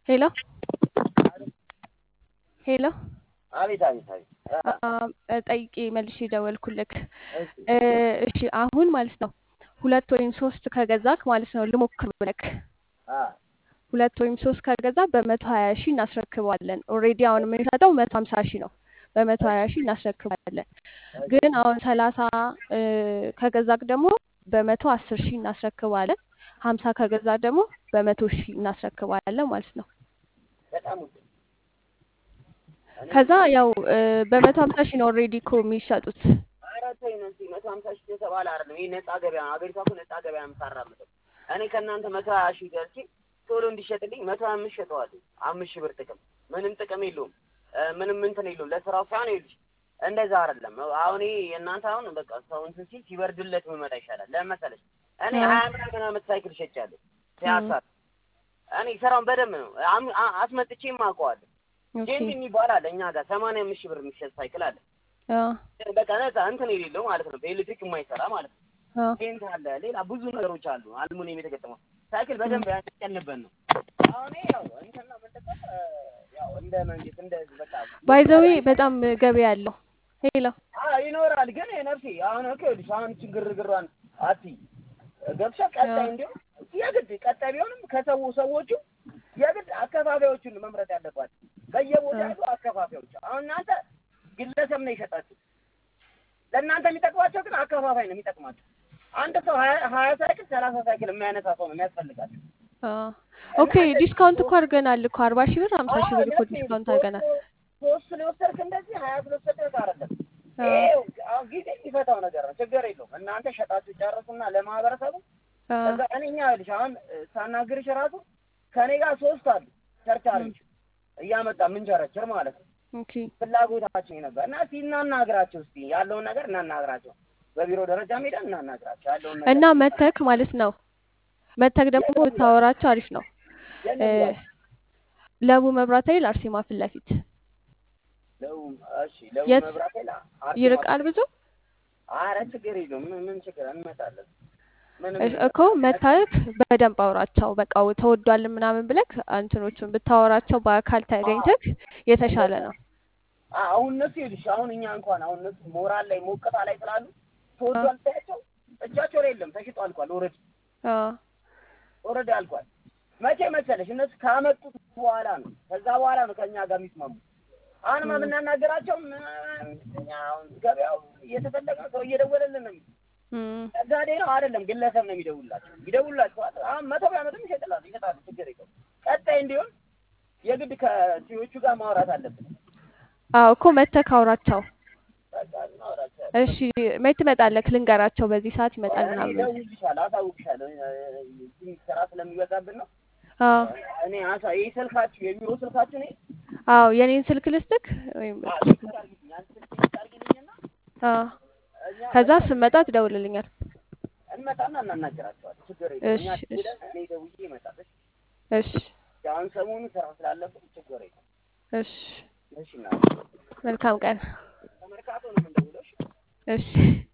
ሄሎ ሄሎ አቤት አቤት አቤት ጠይቄ መልሼ ደወልኩልክ። እሺ እሺ አሁን ማለት ነው ሁለት ወይም ሶስት ከገዛክ ማለት ነው ልሞክር ብለክ አ ሁለት ወይም ሶስት ከገዛ በመቶ ሀያ ሺህ እናስረክበዋለን። ኦልሬዲ አሁን የምንሸጠው መቶ ሀምሳ ሺህ ነው። በመቶ ሀያ ሺህ እናስረክባለን። ግን አሁን ሰላሳ ከገዛክ ደግሞ በመቶ አስር ሺህ እናስረክባለን። ሀምሳ ከገዛ ደግሞ በመቶ ሺህ እናስረክባለን ማለት ነው። በጣም ውድ ከዛ ያው በመቶ ሀምሳ ሺህ ነው ኦልሬዲ እኮ የሚሸጡት። ኧረ ተይ ነው እንጂ መቶ ሀምሳ ሺህ የተባለ አይደለም። ይሄ ነፃ ገበያ ነው። አገሪቷ እኮ ነፃ ገበያ ነው የምታራምደው። እኔ ከእናንተ መቶ ሀያ ሺህ ገዝቼ ቶሎ እንዲሸጥልኝ መቶ ሀያ አምስት ሸጠዋለሁ። አምስት ሺህ ብር ጥቅም ምንም ጥቅም የለውም። ምንም እንትን የለውም። ለስራው ሳይሆን ይኸውልሽ እንደዛ አይደለም። አሁን ይሄ የእናንተ አሁን በቃ ሰው እንትን ሲል ሲበርድለት ብመጣ ይሻላል። ለምን መሰለሽ እኔ ሀያ ምናምን ዓመት ሳይክል ሸጫለሁ ፒያሳ። እኔ ስራውን በደንብ ነው አም- አ- አስመጥቼም አውቀዋለሁ። ኦኬ ጄንት የሚባል አለ እኛ ጋር ሰማንያ አምስት ሺህ ብር የሚሸጥ ሳይክል አለ። አዎ በቃ ነፃ እንትን የሌለው ማለት ነው። በኤሌክትሪክ የማይሰራ ማለት ነው። አዎ ጄንት አለ። ሌላ ብዙ ነገሮች አሉ። አልሙኒየም የተገጠመው ሳይክል በደንብ ያስቀንበት ነው። አሁን ይሄ ያው እንትን ነው የምንጠቀም ያው እንደ መንግስት እንደ ህዝብ በቃ ባይዘዌ በጣም ገበያ አለው። ሄሎ አዎ ይኖራል። ግን ነፍሴ አሁን እኮ ይኸውልሽ አሁን እቺ ግርግሯን አትይ ገብሻ ቀጣይ እንዲሁም የግድ ቀጣይ ቢሆንም ከሰው ሰዎቹ የግድ አከፋፋዮቹን መምረጥ ያለባቸው በየቦታ ያሉ አከፋፋዮች። አሁን እናንተ ግለሰብ ነው የሸጣችሁ። ለእናንተ የሚጠቅማቸው ግን አከፋፋይ ነው የሚጠቅማቸው። አንድ ሰው ሀያ ሀያ ሳይክል ሰላሳ ሳይክል የሚያነሳ ሰው ነው የሚያስፈልጋቸው። አዎ ኦኬ ዲስካውንት እኮ አድርገናል እኮ አርባ ሺህ ብር ሀምሳ ሺህ ብር እኮ ዲስካውንት አድርገናል። ሶስት ስለወሰድክ እንደዚህ ሀያ ስለወሰድክ አይደለም። አዎ ይኸው አሁን ጊዜ የሚፈታው ነገር ነው። ችግር የለውም። እናንተ ሸጣችሁ ጨርሱና ለማህበረሰቡ አዎ ከዛ እኔ እኛ ይኸውልሽ አሁን ሳናግርሽ ራሱ ከኔ ጋር ሶስት አሉ ቸርቻሪዎች እያመጣ ምንቸረችር ማለት ነው። ኦኬ ፍላጎታችን ነበር እና እስኪ እናናግራቸው እስኪ ያለውን ነገር እናናግራቸው። በቢሮ ደረጃ ሄደን እናናግራቸው ያለውን ነገር እና መተክ ማለት ነው መተክ ደግሞ ብታወራቸው አሪፍ ነው። የለም እ ያው ለቡ መብራት ኃይል አርሴማ ፊት ለፊት ለው እሺ ለው የት መብራት ላ ይርቃል ብዙ አረ ችግር የለውም ምን ምን ችግር እንመጣለን። ምንም እሽ- እኮ መታየት በደንብ አውራቸው። በቃ ተወዷል ምናምን ብለክ እንትኖቹን ብታወራቸው በአካል ተገኝተክ የተሻለ ነው። አ- አሁን እነሱ ይኸውልሽ አሁን እኛ እንኳን አሁን እነሱ ሞራል ላይ ሞቀታ ላይ ስላሉ ተወዷል ታያቸው እጃቸው ላይ የለም ተሽጦ አልቋል። ኦልሬዲ አዎ ኦልሬዲ አልቋል። መቼ መሰለሽ እነሱ ካመጡት በኋላ ነው ከዛ በኋላ ነው ከእኛ ጋር የሚስማሙ። አሁንማ የምናናገራቸው እኛ አሁን ገበያው እየተፈለገ ነው ሰው እየደወለልን ነው። እም፣ ነጋዴ ነው አይደለም ግለሰብ ነው የሚደውላቸው ይደውላቸዋል። አሁን መቶ ቢያመጡም ይሸጥላሉ ይሸጣሉ። ችግር የለውም። ቀጣይ እንዲሆን የግድ ከሲዎቹ ጋር ማውራት አለብን። አዎ እኮ መተክ አውራቸው። በቃ እናወራቸው። እሺ መች ትመጣለክ? ልንገራቸው በዚህ ሰዓት ይመጣል ምናምን ብለህ። እደውልልሻለሁ፣ አሳውቅሻለሁ። ትንሽ ስራ ስለሚበዛብን ነው። አዎ እኔ አሳ ይህ ስልካችሁ የቢሮ ስልካችሁ እኔ አዎ የኔን ስልክ ልስጥክ ወይም አ- ስልክ አድርጊልኝ፣ አንድ ስልክ ስልክ አድርጊልኝና አዎ እኛ ከዛ ስመጣ ትደውልልኛል። እንመጣና እናናገራቸዋለን። ችግር የለውም። እኛ እሺ እሺ ደውለን እኔ ደውዬ እመጣለሁ። እሺ አሁን ሰሞኑን ስራ ስላለብን ችግር የለውም። እሺ እሺ እና መልካም ቀን። ከመርካቶ ነው የምንደውለው። እሺ? እሺ